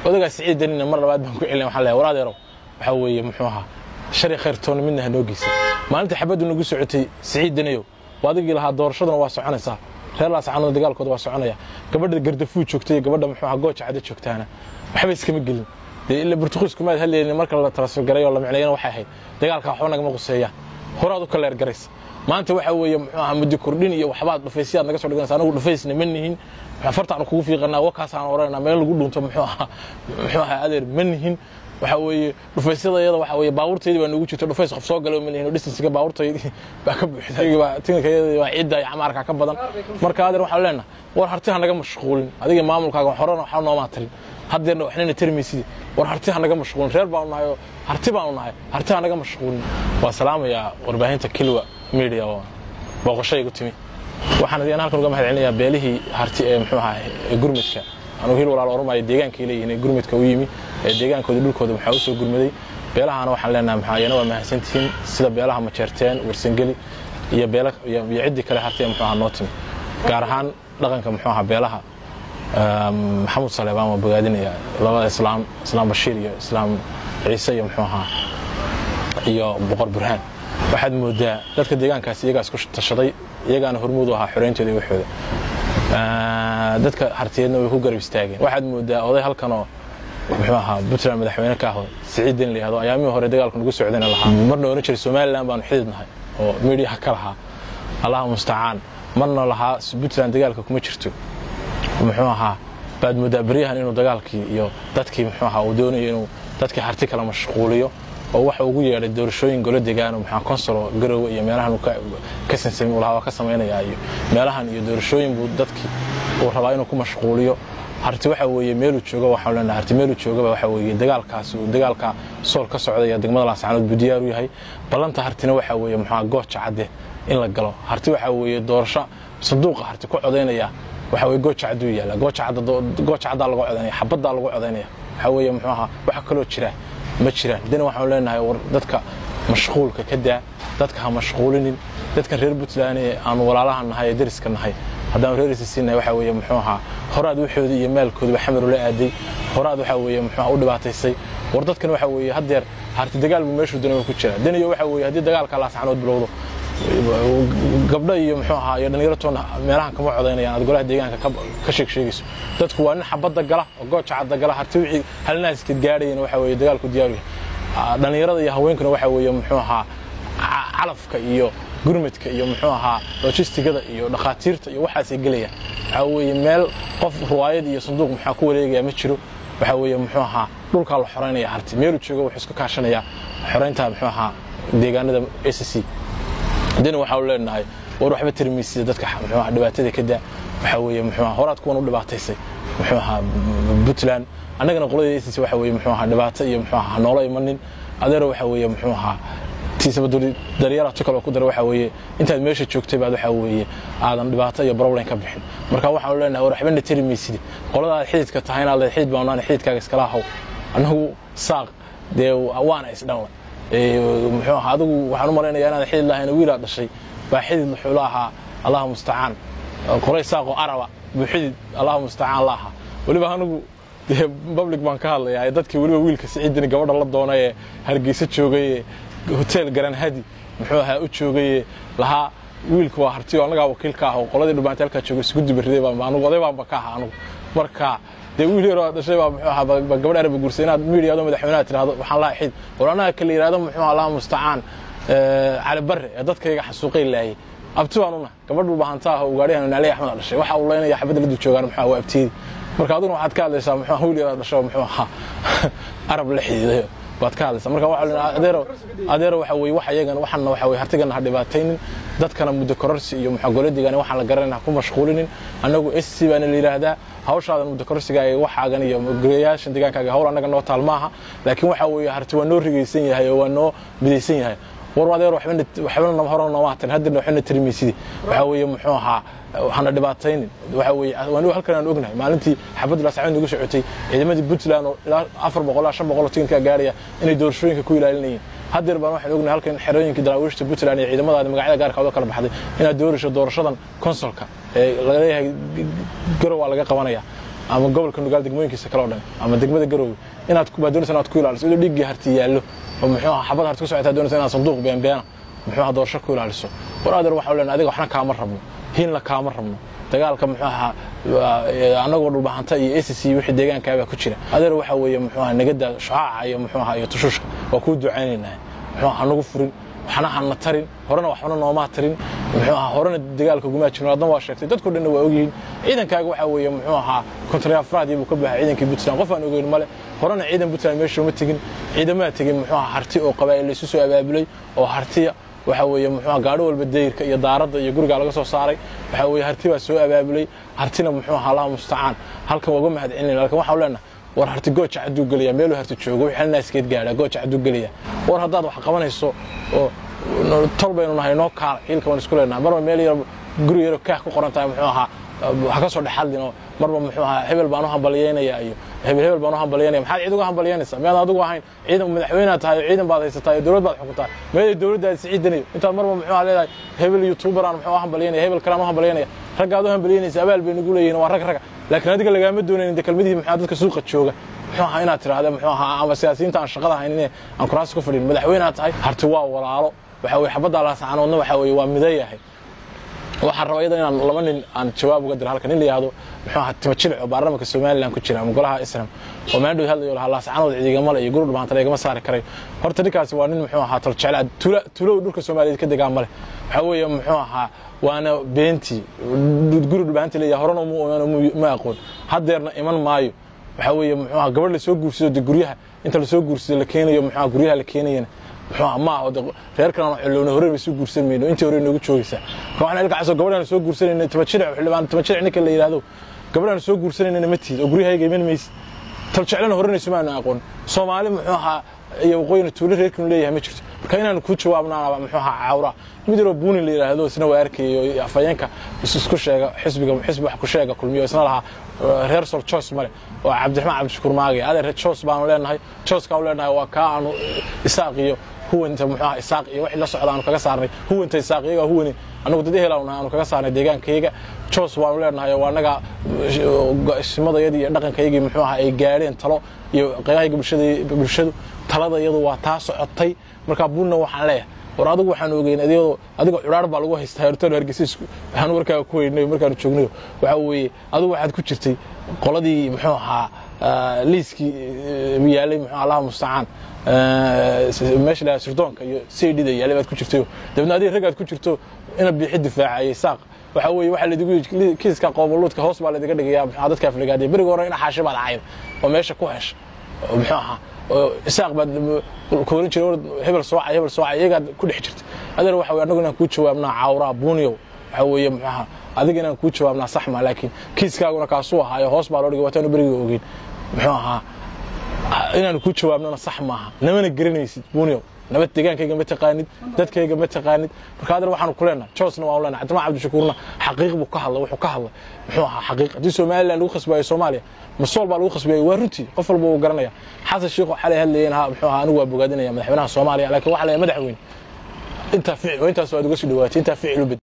odagaa siciid danina mar labaad baan ku celina waxaan leeyahay war adeerow waxaa weeye muxuu ahaa shari khayr toona midna ha noo geysan maalinta xabaddu nagu socotay siciid danayow waa adigii lahaa doorashaduna waa soconaysaa reer laascaanood dagaalkooda waa soconaya gabadha gardafuu joogtay iyo gabadha muxuu ahaa gooja cadda joogtaana waxba iskama gelin dee ila burtuqiisku maad hadlaynin marka la transfer garay oo la micnayana waxay ahayd dagaalka waxba nagama quseeyaan horaad u kaleer garaysa maanta waxa weeye muxuu ahaa muddo kordhin iyo waxbaad dhufaysyaad naga soo dhiganaysa anagu dhufaysna ma nihin fartaanu kugu fiiqanaa wakaasaan oranayna meel lagu dhunto muxuu ahaa muxuu ahaa adeer ma nihin waxa weeye dhufaysyada iyada waxa weeye baabuurtaydi baa noogu jirta dhufays qof soo galo ma nihin oo distansiga baabuurtaydi baa ka buuxday baa tinkayeedi baa ciidda iyo camaarka ka badan marka adeer waxaan leenahay war hartiha naga mashquulin adiga maamulkaaga horena waxba noomaa tarin haddeerna waxnayna tarmaysidi war hartiha naga mashquulin reer baanu nahay oo harti baanu nahay hartiha naga mashquulin waa salaamayaa warbaahinta kilwa media oo booqasho igu timi waxaan adigan halkan uga mahad celinayaa beelihii harti ee muxuu ahaa ee gurmudka anugu hil walaal ormaya deegaankay leeyihiin ee gurmudka u yimi ee deegaankooda dhulkooda maxaa u soo gurmaday beelahana waxaan leenahay maxaa iyana waa mahadsantihiin sida beelaha majeerteen warsangeli iyo beela iyo iyo ciddii kale harti ee muxuu ahaa noo timi gaar ahaan dhaqanka muxuu ahaa beelaha maxamuud saleebaan waa bogaadinaya labada islaam islaam bashiir iyo islaam ciise iyo muxuu ahaa iyo boqor burhaan waxaad moodaa dadka deegaankaas iyagaa isku tashaday iyagaana hormuud u ahaa xoreyntooda iyo waxooda dadka hartiyeedna way ku garab istaageen waxaad moodaa oday halkanoo muxuu ahaa puntland madaxweyne ka aho siciid den layihahdo ayaamihii hore dagaalku nagu socdayna lahaa marna oran jiray somaliland baanu xidid nahay oo mediaha ka lahaa allaha mustacaan marna lahaa puntland dagaalka kuma jirto muxuu ahaa baad moodaa beryahan inuu dagaalkii iyo dadkii muxuu ahaa uu doonayo inuu dadkii harti kala mashquuliyo oo waxa ugu yeedhay doorashooyin golo degaan maxaa konsolo garowe iyo meelahan ka sansami lahaa waa ka samaynayaa iyo meelahan iyo doorashooyin buu dadkii uu rabaa inuu ku mashquuliyo harti waxa weeye meeluu jooga waxaan leenahay harti meeluu joogaba waxa weeye dagaalkaas uu dagaalka sool ka socdaya degmada laascaanood buu diyaar u yahay ballanta hartina waxa weeye muxuu gooja cadde in la galo harti waxa weeye doorasho sanduuqa harti ku codaynaya waxa weye gooja cadduu yaalla gooja caddaa lagu codaynaya xabaddaa lagu codaynaya waxa weeye muxuu ahaa waxa kaloo jira ma jiraan dana waxaanu leenahay war dadka mashquulka ka daa dadka ha mashquulinin dadkan reer puntland ee aanu walaalaha nahay ee dariska nahay haddaanu reerisa siinahay waxa weeye muxuu ahaa horaad waxoodii iyo maalkoodiba xamaru la aaday horaad waxa weeye muxuu ahaa u dhibaataysay war dadkan waxa weeye haddeer harti dagaal buu meeshuu danaba ku jiraa daniyo waxa weeye haddii dagaalka laascanood bilowdo gabdho iyo muxuu ahaa iyo dhallinyaratoona meelahan kama codaynayaan aad golaha deegaanka ka sheeg sheegayso dadku waa nin xabadda gala oo gooja cadda gala harti wixii halnaaska gaadhayana waxa weeye dagaalku diyaaru yahay dhallinyarada iyo haweenkuna waxa weeye muxuu ahaa calafka iyo gurmadka iyo muxuu ahaa lojistigada iyo dhakhaatiirta iyo waxaasay gelayaan waxaa weeye meel qof ruwaayad iyo sanduuq maxaa ku wareegaya ma jiro waxaa weeye muxuu ahaa dhulkaa la xoraynaya harti meeluu jooga wuxuu iska kaashanayaa xoraynta muxuu ahaa deegaanada s c dina waxaanu leenahay war waxba tirmiisida dadka muxuu ahaa dhibaatada ka daa waxaa weeye muxuu ahaa horaad kuwan u dhibaataysay muxuu ahaa puntland annagana qoladii s c waxa weeye muxuu ahaa dhibaato iyo muxuu ahaa noola imanin adeero waxa weeye muxuu ahaa tiisaba daryara tu kaloo ku dara waxa weeye intaad meesha joogtay baad waxa weeye aadan dhibaato iyo problem ka bixin marka waxaanu leenahay war waxbana tiri maysidi qolada aad xididka tahay inaad leed xidid baanaan xididkaaga iskala haw annagu saaq dee waana isdhanla muxuu ahaa adigu waxaan u malaynayaa inaad xidid lahayn wiilaad dhashay baa xidid wuxuu la ahaa allahu mustacaan qolay saaqo araba buu xidid allahu mustacaan la ahaa weliba anigu dee public baan ka hadlayaa dadkii weliba wiilka siciidini gabadha la doonay ee hargeysa joogay hotel garanhadi muxuu ahaa u joogaye lahaa wiilka waa hartiyo annagaa wakiil ka ah oo qoladii dhumaanta halkaa jooga isku dibariday baan anugu oday baanba ka aha anugu marka dee wiil yaroo dhashay baa muxuu ahaa ba gabadh araba guursay inaad miidiyado madaxweynaha tirahdo waxaan lahaa xid war annaga kala yidhahdo muxuu ahaa allah mustacaan cali barre ee dadkayga xasuuqay laayay abti baan una gabadhu bahanta ah oo ugaadhihan naali axmed dhashay waxa uu leynaya xabadda la dul joogaan muxuu waa abtiyadi marka aduna waxaad ka hadlaysaa muxuu wiil yaroo dhashay muxuu ahaa arab la xidiidayo baad ka hadlaysaa marka waxa adeero adeero waxa weeye wax iyagan waxana waxa weeye hartigana ha dhibaataynin dadkana muddo kororsi iyo muxuu goladigan waxaan la garanayna ku mashquulinin annagu SC baana la yiraahdaa hawshaadan muddo kororsigaaga waxaagan iyo guriyaashan deegaankaaga hawl annaga noo taal maaha laakiin waxa weeye harti waa noo rigaysan yahay oo waa noo midaysan yahay war adeer waxbana waxbana hore nooma hatan haddana waxbana tirmiisidi waxa weeye muxuu ahaa hana dhibaataynin waxa weeye waan halkan aan ognahay maalintii xabad laasacad nagu socotay ciidamadii puntland oo ilaa afar boqol ilaa shan boqol oo tikinkaa gaaraya inay doorashooyinka ku ilaalinayeen haddeer baan waxaan ognahay halkan xerooyinkii daraawiishta puntland iyo ciidamadaada magacyada gaarkooda kala baxday inaad doorasho doorashadan konsolka ee laga leeyahay garow waa laga qabanaya ama gobolka nugaal degmooyinkiisa kale o dhan ama degmada garoowe inaad baad doonaysa inaad ku ilaaliso idoo dhiiggii harti yaallo oo muxuu aha xabad harti ku socotaa doonaysa inaad sanduuq beenbeena muxuu aha doorasho ku ilaaliso war adeer waxaa leenahay adiga waxna kaama rabno hiinla kaama rabno dagaalka muxuu ahaa annagoo dhulbahanta iyo acc wixii deegaankaabaa ku jira adeer waxaa weeye muxuu aha nagada shucaaca iyo muxuu aha iyo tushushka waa kuu ducaynaynaa muxuu aha nagu furin waxna hana tarin horena waxna noomaa tarin muxuu ahaa horena dagaalka gumaa jirin adna waa sheegtay dadko dhanna waa ogyihiin ciidankaaga waxaa weeye muxuu ahaa kontarya afraadii buu ka baxay ciidankii puntland qof aan ogeyn male horena ciidan puntland meesha uma tegin ciidamaha tegin muxuu ahaa harti oo qabaa'il laysu soo abaabulay oo hartiya waxaa weeye muxuu gaadho walba dayirka iyo daaradda iyo gurigaa laga soo saaray waxaa weeye harti baa soo abaabulay hartina muxuu ahaa allaha mustacaan halkan waa uga mahad celinayna halkan waxaan leenahay war harti gooja cadduu gelaya meeluu harti joogo wixii halnaaskeed gaadhaa gooja cadduu gelaya war haddaad wax qabanayso oo tol baynu nahay noo kaala ciilka waan isku leenahay marba meel yar guri yaro kaah ku qoran tahay muxuu ahaa ha ka soo dhexadlino marba muxuu ahaa hebel baan u hambalyeynaya iyo hebel hebel baan u hambalyeynaya maxaad cid uga hambalyeynaysaa miyaad adigu ahayn ciidan madaxweynaad tahay oo ciidan baad haysataa iyo dowlad baad xukuntaa meeday dowladdaad siciidanayo intaad marba muxuu ahaa leedahay hebel youtuberaan muxuu hambalyeynaya hebel kalaan u hambalyeynaya raggaad u hambalyeynaysa abaal bay nagu leeyihin waa rag raga laakiin adiga lagaama doonaynin de kelmadihii muxuu dadka suuqa jooga muxuu ahaa inaad tiraahda muxuu ahaa ama siyaasiyiinta aan shaqada haynin aan kuraasi ku fadhin madaxweynaad tahay harti waa walaalo waxa weye xabadda laasacanoodna waxa weye waa midayahay waxaan rabaa iyada inaan laba nin aan jawaab uga diro halkan nin la yihahdo muxuu ahaa timo jilic oo baarlamaanka somaliland ku jira ama golaha islam oo maandhow hadlayo lahaa laasacanood ciidigamale iyo guri dhulbaantale igama saari karay horta ninkaasi waa nin muxuu ahaa toljecelaa tuula tuulow dhulka soomaaliyeed ka degaan male waxaa weeye muxuu ahaa waana beentii guri dhulbaanta leeyahay horena ma aqoon haddeerna iman maayo waxaa weeye muxuu ahaa gabadh lasoo guursado de guryaha inta lasoo guursado la keenayo muxuu ahaa guryaha la keenayana muxuu ma aho reerkan aan xilloona hore bay soo guursan mayno intii hore noogu joogaysaa marka waxaan ilkacaso gabadhaan soo guursanayna tama jilic xildhibaan tama jilic ninka la yidhaahdo gabadhaan soo guursanayna ma tiid oo guryahayga iman maysid taljeclana horanayso maanu aqoon soomaali muxuu ahaa iyo waqooyina tuulo reerkanu leeyahay ma jirto marka inaanu ku jawaabnaanaba muxuu ahaa cawra mid yaroo buunin la yidhaahdo isna waa arkayo afayeenka isku sheega xisbiga xisbi wax ku sheega kulmiyo isna lahaa reer sol jos male oo cabdiraxmaan cabdishakuur maagay adeer jos baanu leenahay joskaan leenahay waa kaa aanu isaaq iyo huwanta muxuu ahaa isaaq iyo wixii la socda aanu kaga saarnay huwanta isaaq iyagaa huwani annagu dad ehel aanu nahay aanu kaga saarnay deegaankayga jos baanu leenahay waa annaga simadayadii iyo dhaqankaygii muxuu ahaa ay gaadheen talo iyo qeybahayga bulshadu talada iyadu waa taa socotay markaa buunna waxaan leeyahay war adigu waxaan ogeyn adigoo adiga cudhaar baa lagu haystaa hortaan hargeysa waxaan warkaaga ku weynay markaanu joognayo waxaa weeye adigu waxaad ku jirtay qoladii muxuu ahaa liiskii yaalay muxuu allaha mustacaan meesha la sirdoonka iyo saydhida yaalay baad ku jirtayo dabeedna adiga raggaad ku jirto ina biixi difaacayay saaq waxaa weeye waxaa laydigu yidhi kiiska qoomuluudka hoos baa laydiga dhigayaa muxuu dadka afligaadaya beriga hore ina xaashi baad ahayd oo meesha ku hesha oo muxuu ahaa isaaq baad koorin jiray hebel soocay hebel soocay iyagaad ku dhex jirta adeer waxa weye annagu inaan kuu jawaabnaa cawraa buuniyow waxa weeye muxuu ahaa adiga inaan kuu jawaabnaa sax ma laakiin kiiskaaguna kaasuu ahaayo hoos baa loo dhigay waataanu beriga ogeyn muxuu ahaa inaanu kuu jawaabnona sax maaha namana garanaysid buuniyow nabad deegaankayga ma taqaanid dadkayga ma taqaanid marka adeer waxaanu ku leenahay joosna waan leenahay cabdimaan cabdishakuurna xaqiiq buu ka hadlay wuxuu ka hadlay muxuu ahaa xaqiiq haddii somaliland lagu khasbaayo soomaaliya masool baa lagu khasbiyay waa runtii qof walba uu garanaya xasan sheikh xalay hadlayeen muxuu ahaa anigu waa bogaadinaya madaxweynaha soomaaliya laakiin waxa leeyahay madaxweyne intaa ficil intaas waad uga sii dhawaatay intaa ficil u bed